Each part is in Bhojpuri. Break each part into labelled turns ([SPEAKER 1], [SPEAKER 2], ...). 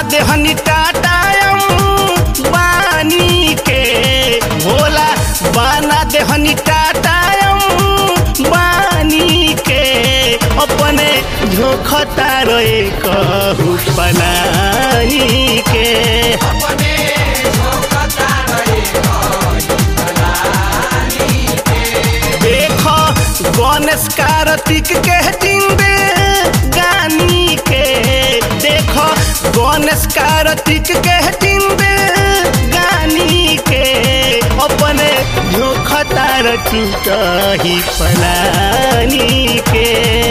[SPEAKER 1] देहनी टाटायम बानी के भोला बना देहनी टाटायम बानी के अपने झोंकता रहे कहू पलानी के देखो गणेश कार्तिक के जिंदे गानी के देखो गणेश कार्तिक के जिंदे गानी के अपने झोंकतार टूट ही पलानी के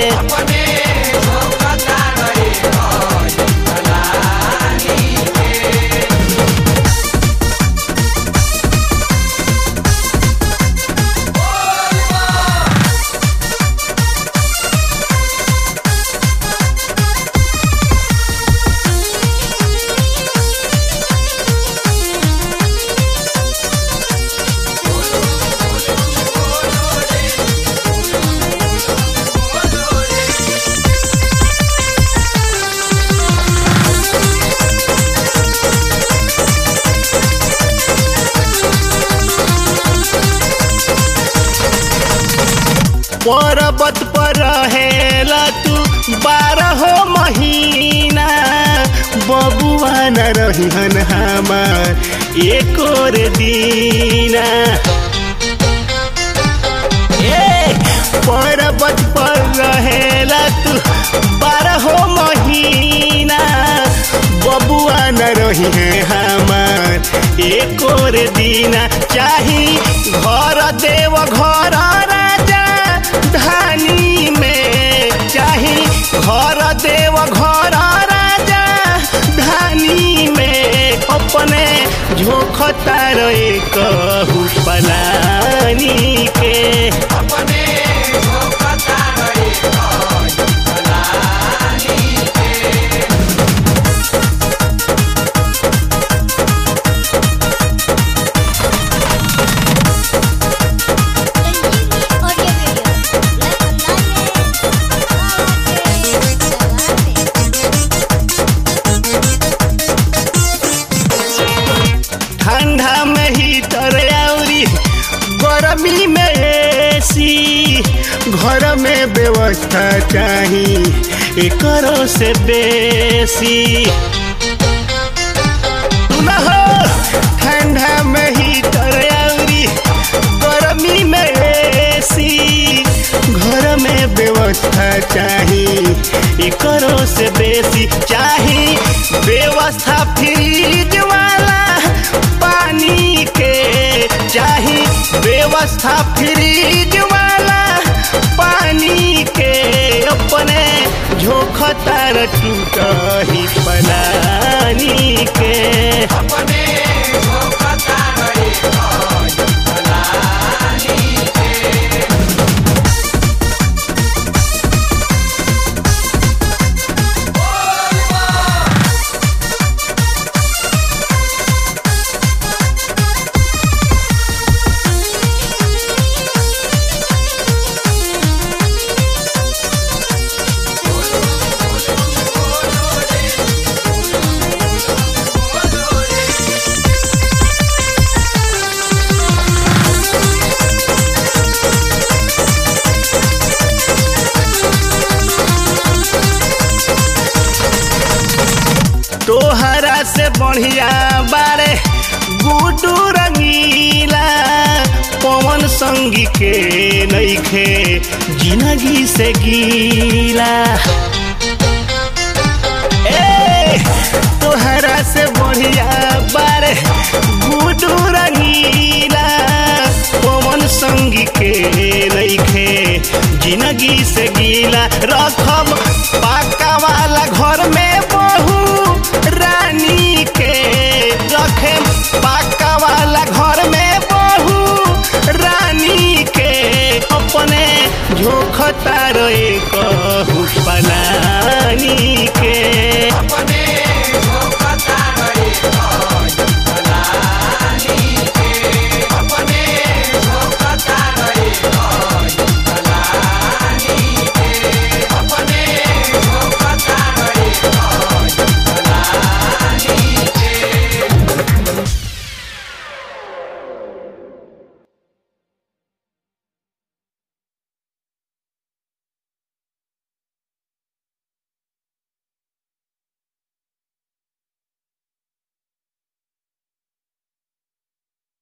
[SPEAKER 1] पर्वत पर रहेला तू बारह महीना बबुआ न रहिहन हमार एक और दीना ए पर्वत पर रहेला तू बारह महीना बबुआ न रही है हमार एक और दीना चाही घर देव घर राजा धानी में चाही घर देव घर राजा धानी में अपने झोंकता रहे कहू पलानी के
[SPEAKER 2] Audio video.
[SPEAKER 1] ठंडा में हीटर औरी गर्मी में एसी घर में व्यवस्था चाही एकरो से बेसी सुना हो ठंडा में हीटर औरी गर्मी में एसी घर में व्यवस्था चाही एकरो से बेसी चाही व्यवस्था फ्रिज वाला पानी के चाही व्यवस्था फ्रिज वाला पानी के अपने झोंकतार टूट ही पलानी के तोहरा से बढ़िया बारे गुडू रंगीला पवन संगी के नईखे जिंदगी से गीला ए तोहरा से बढ़िया बारे गुडू रंगीला पवन संगी के नईखे जिंदगी से गीला रख